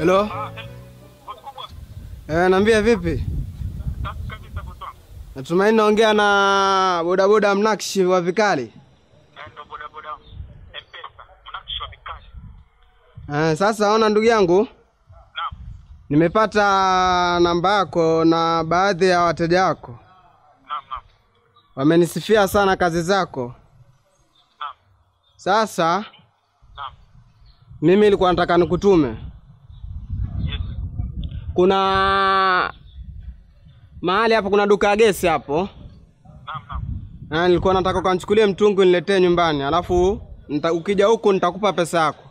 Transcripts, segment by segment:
Hello? Eh, naambia vipi? Natumaini naongea na bodaboda mnakshi wa vikali. Eh, sasa ona ndugu yangu, nimepata namba yako na baadhi ya wateja wako wamenisifia sana kazi zako. Sasa mimi nilikuwa nataka nikutume, kuna mahali hapo, kuna duka ya gesi hapo, na nilikuwa nataka ukanichukulie mtungi niletee nyumbani, alafu nita, ukija huku nitakupa pesa yako.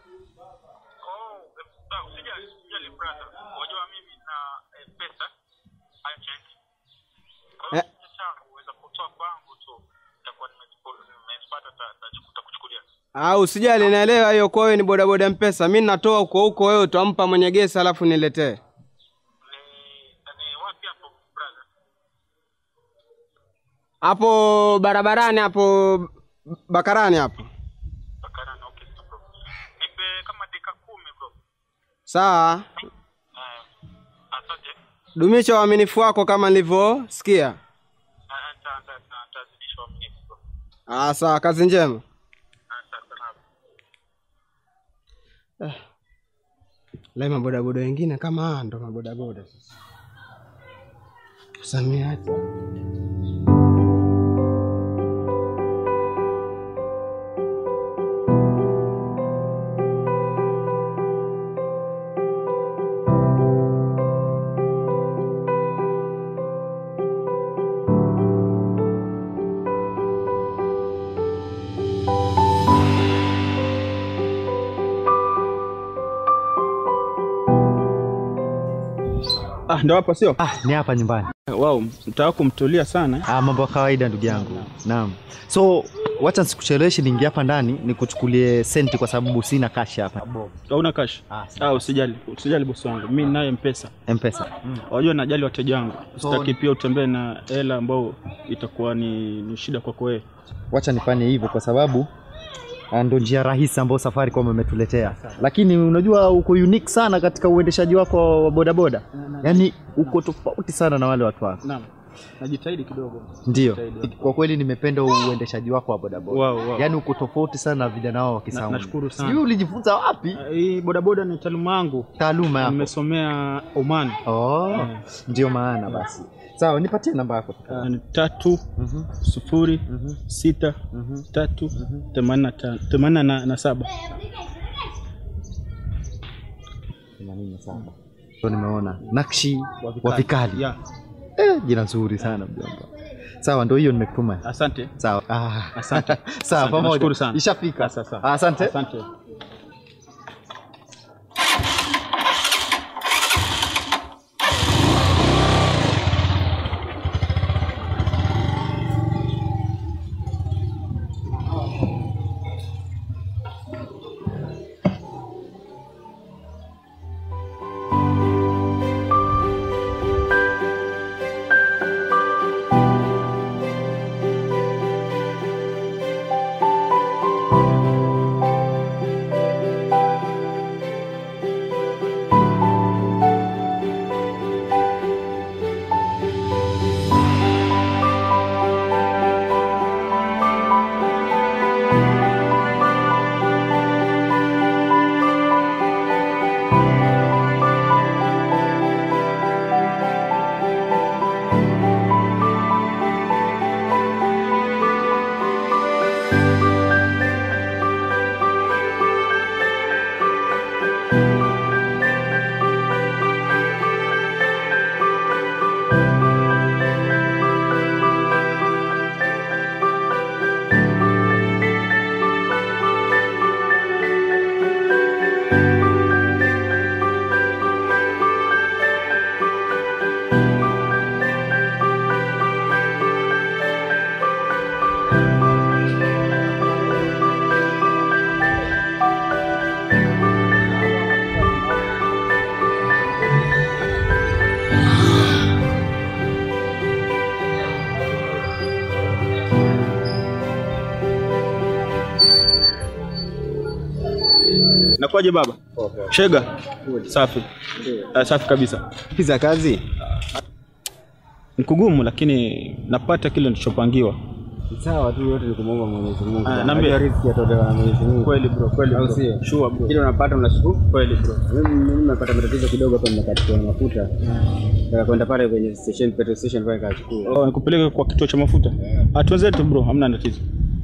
Eh. Au usijali, naelewa hiyo. Kwa wewe ni bodaboda Mpesa, mi natoa huko huko, wewe utampa mwenye gesi alafu niletee. Hapo barabarani hapo Bakarani hapo. Sawa, dumisha uaminifu wako kama nilivyosikia. Ah, sawa, kazi njema. Eh, lai mabodaboda wengine kama hawa ndo mabodaboda sasa. Samiati. Ah, ndo hapa sio? Ah, ni hapa nyumbani. Wow, mtaka kumtulia sana. Ah, mambo ya kawaida ndugu yangu. Naam. So wacha nisikucheleweshe, niingie hapa ndani nikuchukulie senti kwa sababu sina cash hapa. Hauna cash? Ah, Ah, usijali. Usijali bosi wangu. Mimi naye mpesa. M-Pesa. Wajua najali wateja wangu. So- Sitaki pia utembee na hela ambao itakuwa ni, ni shida kwako wewe. Wacha nifanye hivyo kwa sababu ah, ndo njia rahisi ambayo Safaricom imetuletea, lakini unajua uko unique sana katika uendeshaji wako wa bodaboda, yaani uko tofauti sana na wale watu wako. Naam. Najitahidi kidogo. Ndio, Najitahidi. kwa kweli nimependa uendeshaji wako wa bodaboda. Wow, wow. Yaani uko tofauti sana na vijana wao wa Na, Kisauni. nashukuru sana. Sijui ulijifunza wapi Ah, Hii bodaboda ni taaluma yangu. taaluma yako? Nimesomea Oman. Oh, Eh. ndio maana basi. Sawa, nipatie namba yako. Ah, ni tatu Mhm, sufuri mhm, sita mhm. tatu themanini na tano themanini na- na saba. Themanini na saba. So nimeona nakshi wa vikali. Yeah. Eh, jina nzuri sana mjomba. Sawa, ndio hiyo nimekutuma. Asante. Sawa. Ah. Asante. Sawa, Asante, pamoja. nashukuru sana. Ishafika. Sasa, sasa. Asante. Asante. Nakwaje baba? Shega. Safi. Uh, safi kabisa. Pisa kazi. Ni kugumu lakini napata kile nilichopangiwa. Sawa tu yote ni kumwomba Mwenyezi Mungu. Ah, naambia. riziki yatolewa na Mwenyezi Mungu. Kweli bro, kweli Au bro. sio? Sure bro. Kile unapata unashukuru. Kweli bro. Mimi mimi nimepata matatizo kidogo hapa nimekatiwa mafuta. Nataka kwenda pale kwenye station petrol station pale kachukua. Oh, nikupeleke kwa kituo cha mafuta. Ah, twenzetu bro, hamna tatizo.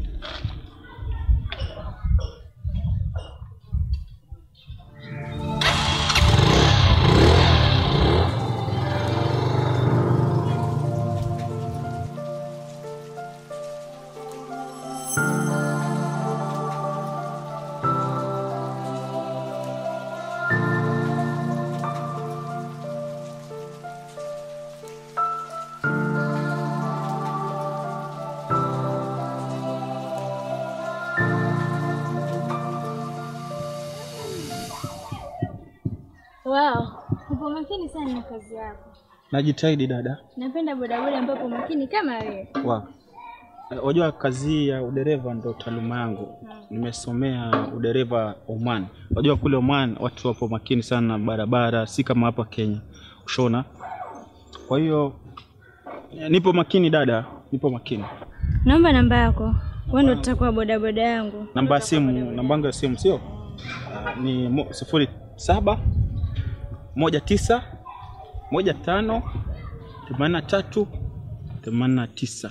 Wow, upo makini sana na kazi yako. Najitahidi dada. Napenda bodaboda ambapo makini kama wewe. Wow. Eh, Wajua kazi hii ya udereva ndo taaluma yangu. Nimesomea udereva Oman. Wajua kule Oman watu wapo makini sana na barabara, si kama hapa Kenya. Ushona. Kwa hiyo eh, nipo makini dada, nipo makini. Naomba namba yako. Wewe ndio tutakuwa bodaboda yangu. Namba ya simu, namba yangu ya simu sio? Ah, Ni mo- sifuri saba moja tisa moja tano themanini na tatu themanini na tisa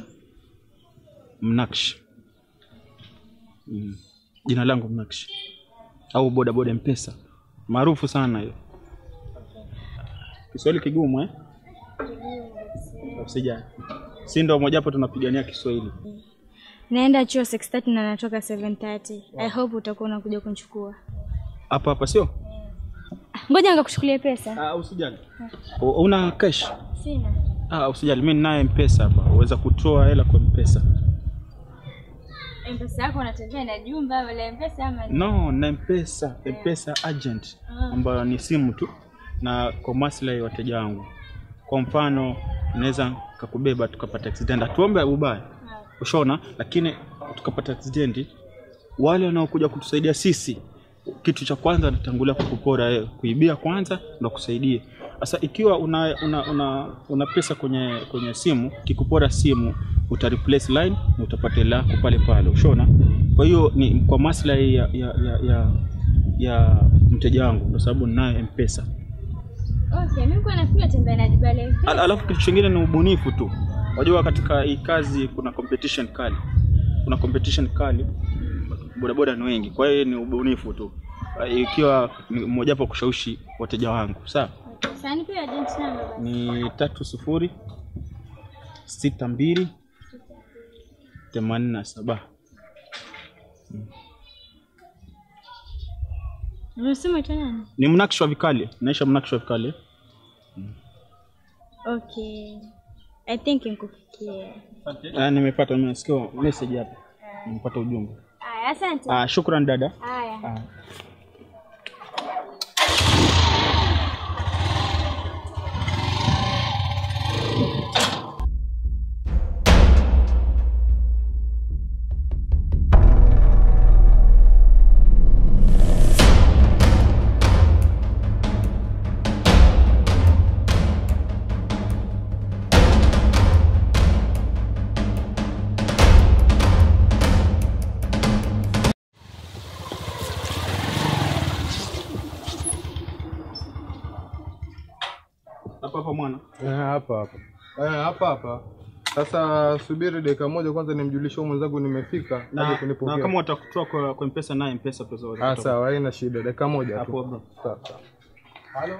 Mnakshi. Mm. Jina langu Mnakshi au bodaboda Mpesa maarufu sana hiyo. Kiswahili kigumu eh? Usijali, si ndo mojawapo tunapigania Kiswahili. Naenda chuo 6:30 na natoka 7:30. I hope utakuwa unakuja kunichukua. Hapa hapa sio? Ngoja nikakuchukulie pesa. Ah, usijali. U- Una cash? Sina. Ah, usijali, mimi ninaye mpesa hapa, uweza kutoa hela kwa mpesa. M-Pesa yako unatembea na jumba wala M-Pesa ama ni- No, na mpesa, mpesa agent ambayo ni simu tu na kwa maslahi ya wateja wangu. Kwa mfano, naweza kakubeba tukapata accident, atuombe ubaya, ushaona, lakini tukapata accident, wale wanaokuja kutusaidia sisi, kitu cha kwanza natangulia kukupora wewe, kuibia kwanza ndo kusaidie. Sasa ikiwa una, una, una, una pesa kwenye kwenye simu, kikupora simu uta replace line na utapata hela yako pale pale, ushaona. Kwa hiyo ni kwa maslahi ya, ya, ya, ya, ya mteja wangu, kwa sababu ninaye mpesa. Okay, mimi kwa nafikiri tembea na jumba la M-Pesa. Al- Alafu kitu chingine ni ubunifu tu. Wajua katika hii kazi kuna competition kali, kuna competition kali, bodaboda ni wengi, kwa hiyo ni ubunifu tu, Uh, ikiwa ni mojawapo kushawishi wateja wangu. Sawa, Sasa nipe agent number basi. ni tatu sufuri sita mbili themanini na saba. Unasema tu nani? Ni mnakshi wa vikali, naisha mnakshi wa vikali. Okay. I think nikufikie. Ah, nimepata, nimesikia message hapa, nimepata ujumbe. Aya, asante. Ah, shukran dada. Haya. Ah. Hapa hapa mwana. Eh, hapa hapa Eh, hapa hapa sasa subiri dakika moja kwanza nimjulishe huyu mwenzangu nimefika aje Na, na kunipokea kama watakutoa kwa, kwa mpesa naye mpesa pesa ah watatoa. sawa haina shida dakika moja Hapo tu bro. sawa sawa halo